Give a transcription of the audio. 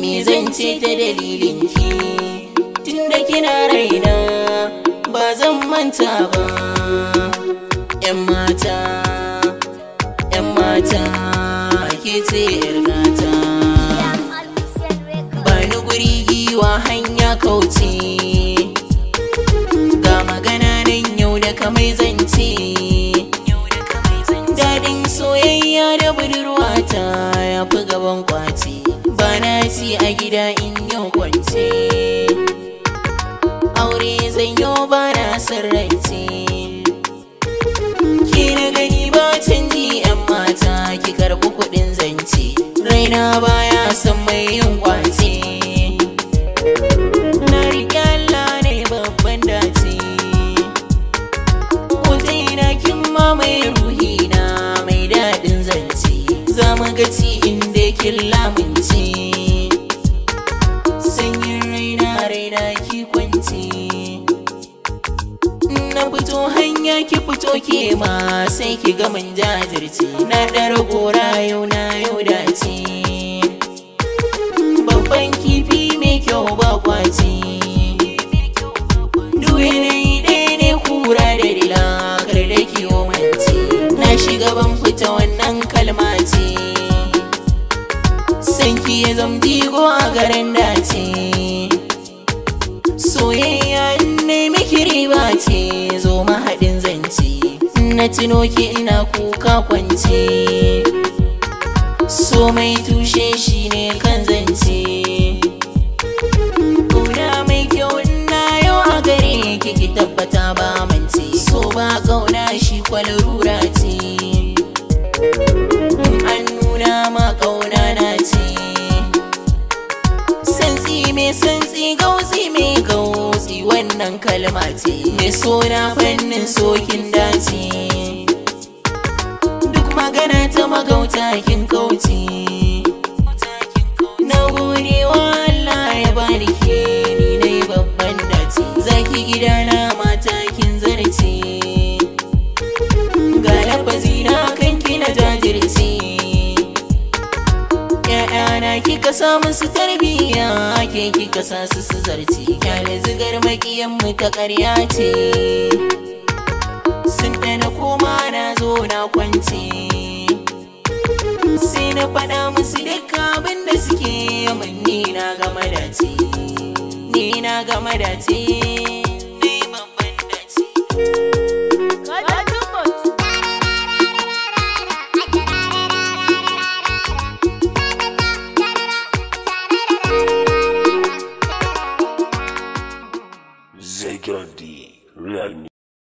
me zan ce ta dalilin ki tunda kina raina ba zan manta ba yan mata yan mata ke ce yar gata bani guri giwa hanya kauce ga magana nan yau da kamai zance daɗin soyayya da budurwata ya fi gaban kwace ba na ci a gida in yau kwance aure zan yau ba na sarrance ki na gani ba canji yan mata ki karɓi kuɗin zance raina baya son mai yin kwace na riƙe Allah ne babban dace na kin mamaye ruhina mai daɗin zance za mu gaci inda kin lamunce sanyin raina raina ki kwance na fito hanya ki fito ke ma sai ki ga mun jajirce na ɗara gora yau na yau dace babban kifi mai kyau ba kwace duk yanayi ɗaya ne kura da dila kar da kiwo mance na shiga ban fita wannan kalma ce sanki ya zamdigo a garin dace soyayya ne miki riba ce zo mahaɗin zance na tuno ki ina kuka kwance so mai tushe shi ne kan zance Kuna mai kyau na yau a gare ki ki tabbata ba mance so ba kauna shi kwalrura ce an nuna ma kauna na ce santsi mai santsi gauzi mai gauzi wannan kalma ce mai sona fannin sokin dace duk magana ta magauta kin kauce na gode wa Allah ya bani ke ni na yi babban dace zaki gidana mata kin zarce ga lafazi na kanki na jajirce ‘Ya'yana kika sa musu tarbiyya ke kika sa su su zarce kyale zigar makiyan mu ta ƙarya ce sun ɗana koma na zo na kwance sai na faɗa musu duk abin da suke min ni na gama dace ni na gama dace ni babban dace Zegrandi, Real